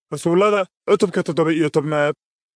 rasuullada cutubka toddoba iyo tobnaad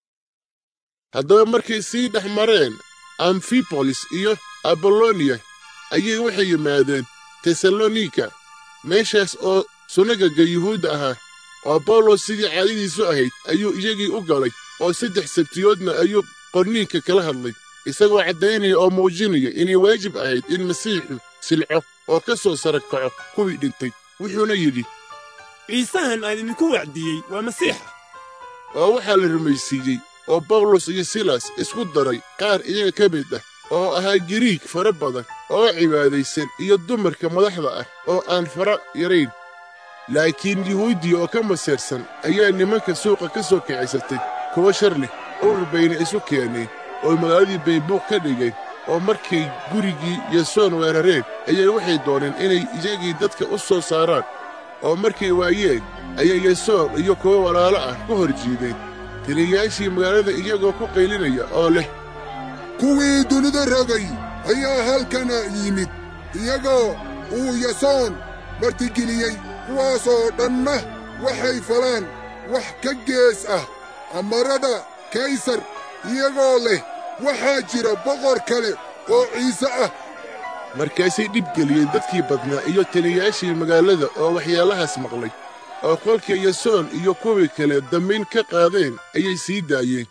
haddaba markay sii dhex mareen amfibolis iyo aboloniya ayay waxay yimaadeen tesalonika meeshaas oo sunagaga yuhuudda ahaa oo bawlos sidii caadadiisu ahayd ayuu iyagii u galay oo saddex sabtiyoodna ayuu qorniinka kala hadlay isagoo caddaynaya oo muujinaya inay waajib ahayd in masiixu silco oo ka soo sara kaco kuwii dhintay wuxuuna yidhi ciisahan aan idinku wacdiyey waa masiixa oo waxaa la rumaysiiyey oo bawlos iyo silas isku daray qaar iyaga ka mid ah oo ahaa giriig fara badan oo cibaadaysan iyo dumarka madaxda ah oo aan fara yarayn laakiin yuhuudiya oo ka masiirsan ayaa nimanka suuqa ka soo kacisatay kuwa shar leh urur bayna isu keeneen oo magaaladii baybuuq ka dhigeen oo markay gurigii yasoon weerareen ayay waxay dooneen inay iyagii dadka u soo saaraan oo markay waayeen ayay yasoon iyo kuwo walaalo ah ku hor jiideen taliyayaashii magaalada iyagoo ku qaylinaya oo leh kuwii dunida rogay ayaa halkana yimid iyagoo uu yasoon martigeliyey kuwaasoo dhanna waxay falaan wax ka gees ah amarada kaysar iyagoo leh waxaa jira boqor kale oo ciise ah markaasay dhibgeliyeen dadkii badnaa iyo taliyayaashii magaalada oo waxyaalahaas maqlay oo kolkii yasoon iyo kuwii kale dambayn ka qaadeen ayay sii daayeen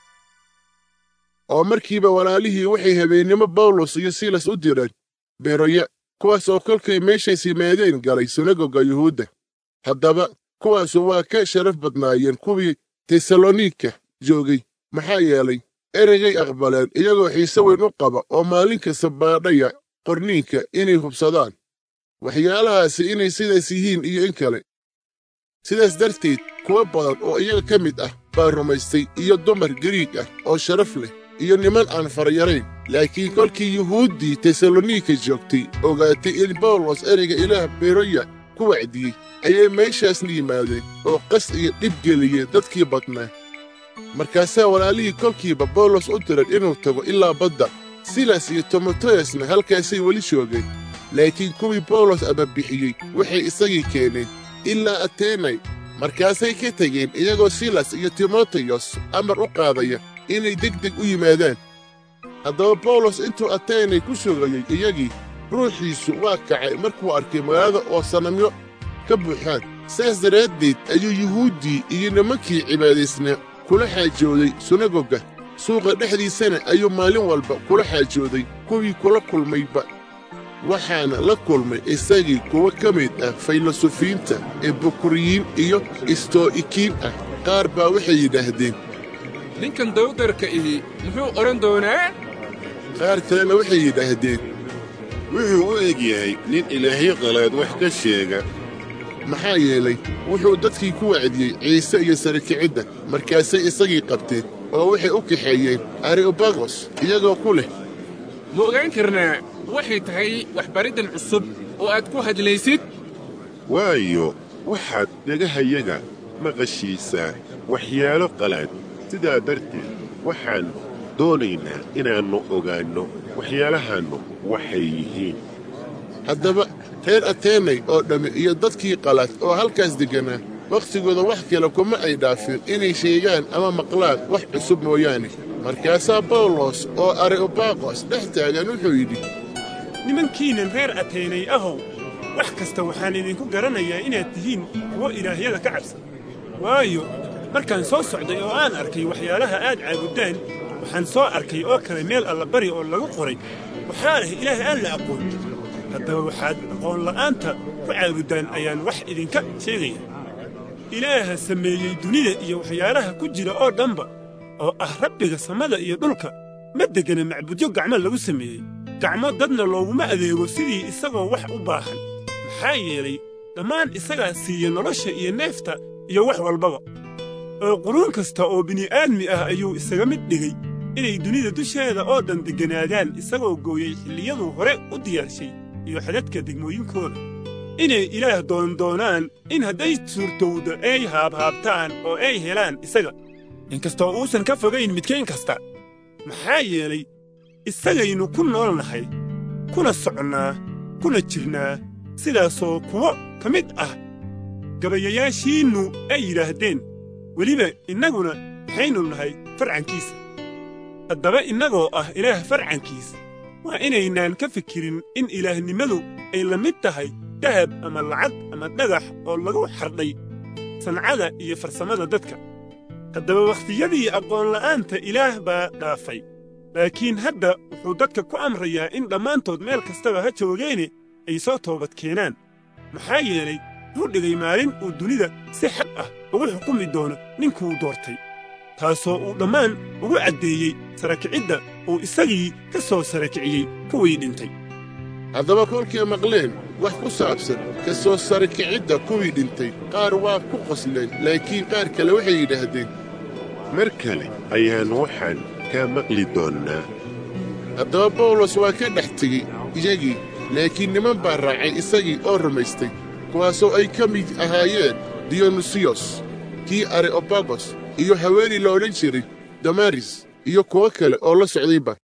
oo markiiba walaalihii waxay habeennimo bawlos iyo silas u direen beroya kuwaas oo kolkay meeshays yimaadeen galay sunagoga yuhuudda haddaba kuwaasu waa ka sharaf badnaayeen kuwii tesalonika joogay maxaa yeelay ereygay aqbaleen iyagoo xiise weyn u qaba oo maalin kasta baadhaya qorniinka inay hubsadaan waxyaalahaasi inay sidaas yihiin iyo in kale sidaas darteed kuwo badan oo iyaga ka mid ah baa rumaystay iyo dumar gariig ah oo sharaf leh iyo niman aan farayarayn laakiin kolkii yuhuuddii tesalonika joogtay ogaatay in bawlos ereyga ilaah beroya ku wacdiyey ayay meeshaasna yimaadeen oo qas iyo dhib geliyeen dadkii badnaa markaasaa walaalihii kolkiiba bawlos u diran inuu tago ilaa badda silas iyo timoteyasna halkaasay weli joogeen laakiin kuwii bawlos amabixiyey waxay isagii keeneen ilaa ateenay markaasay ka tegeen iyagoo silas iyo timoteyos amar u qaadaya inay degdeg u yimaadaan haddaba bawlos intuu ateenay ku sugayey iyagii ruuxiisu waa kacay markuu arkay magaalada oo sanamyo ka buuxaan saas daraaddeed ayuu yuhuuddii iyo nimankii cibaadaysnaa kula xaajooday sunagoga suuqa dhexdiisana ayuu maalin walba kula xaajooday kuwii kula kulmayba waxaana la kulmay isagii kuwo ka mid ah faylosofiinta ee bukuriyiin iyo istoo'ikiin ah qaar baa waxay yidhaahdeen ninkan dawdarka ihi muxuu odhan doonaa qaar kalena waxay yidhaahdeen wuxuu u eg yahay nin ilaahyo qalaad wax ka sheega maxaa yeelay wuxuu dadkii ku wacdiyey ciise iyo sarakicidda markaasay isagii qabteen oo waxay u kaxeeyeen areobagos iyagoo ku leh ma ogaan karnaa waxay tahay waxbariddan cusub oo aad ku hadlaysid waayo waxaad dhagahayaga maqashiisaa waxyaalo qalaad sidaa darteed waxaan doonaynaa inaannu ogaanno waxyaalahaannu waxay yihiin haddaba reer ateenay oo dhammi iyo dadkii qalaad oo halkaas degganaa wakhtigooda wax kale kuma ay dhaafin inay sheegaan ama maqlaan wax cusub mooyaane markaasaa bawlos oo areobagos dhex taagan wuxuu yidhi nimankiinnan reer ateenay ahow wax kasta waxaan idinku garanayaa inaad tihiin kuwo ilaahyada ka cabsan waayo markaan soo socday oo aan arkay waxyaalaha aad caabuddaan waxaan soo arkay oo kale meel allabari oo lagu qoray waxaa ah ilaah aan la aqoon haddaba waxaad aqoonla'aanta ku caabuddaan ayaan wax idinka sheegaya ilaaha sameeyey dunida iyo waxyaalaha ku jira oo dhanba oo ah rabbiga samada iyo dhulka ma deggana macbudyo gacmo lagu sameeyey gacmo dadna looguma adeego sidii isagoo wax u baahan maxaa yeelay dhammaan isagaa siiya nolosha iyo neefta iyo wax walbaba oo quruun kasta oo bini'aadmi ah ayuu isaga mid dhigay inay dunida dusheeda oo dhan degganaadaan isagoo gooyey xilliyaduu hore u diyaarshay iyo xadadka degmooyinkooda inay ilaah doondoonaan in hadday suurtowda ay haabhaabtaan oo ay helaan isaga inkastoo uusan ka fogayn midkayn kasta maxaa yeelay isagaynu ku nool nahay kuna soconnaa kuna jirnaa sidaasoo kuwo ka mid ah gabayayaashiinnu ay yidhaahdeen weliba innaguna maxaynu nahay farcankiisa haddaba innagoo ah ilaah farcankiisa waa inaynaan ka fikirin in ilaahnimadu ay la mid tahay dahab ama lacag ama dhagax oo lagu xardhay sancada iyo farsamada dadka haddaba wakhtiyadii aqoonla'aanta ilaah baa dhaafay laakiin hadda wuxuu dadka ku amrayaa in dhammaantood meel kastaba ha joogeene ay soo toobad keenaan maxaa yeelay wuxuu dhigay maalin uu dunida si xaq ah ugu xukumi doono ninkuu doortay taasoo uu dhammaan ugu caddeeyey sarakicidda uu isagii ka soo sarakiciyey kuwii dhintay haddaba kolkay maqleen wax ku saabsan ka soo sarakicidda kuwii dhintay qaar waa ku qosleen laakiin qaar kale waxay yidhaahdeen mar kale ayaan waxaan kaa maqli doonnaa haddaba bawlos waa ka dhex tegey iyagii laakiin niman baa raacay isagii oo rumaystay kuwaasoo ay ka mid ahaayeen diyonusiyos kii areobagos iyo haweenay la odhan jiray damaris iyo kuwo kale oo la socdayba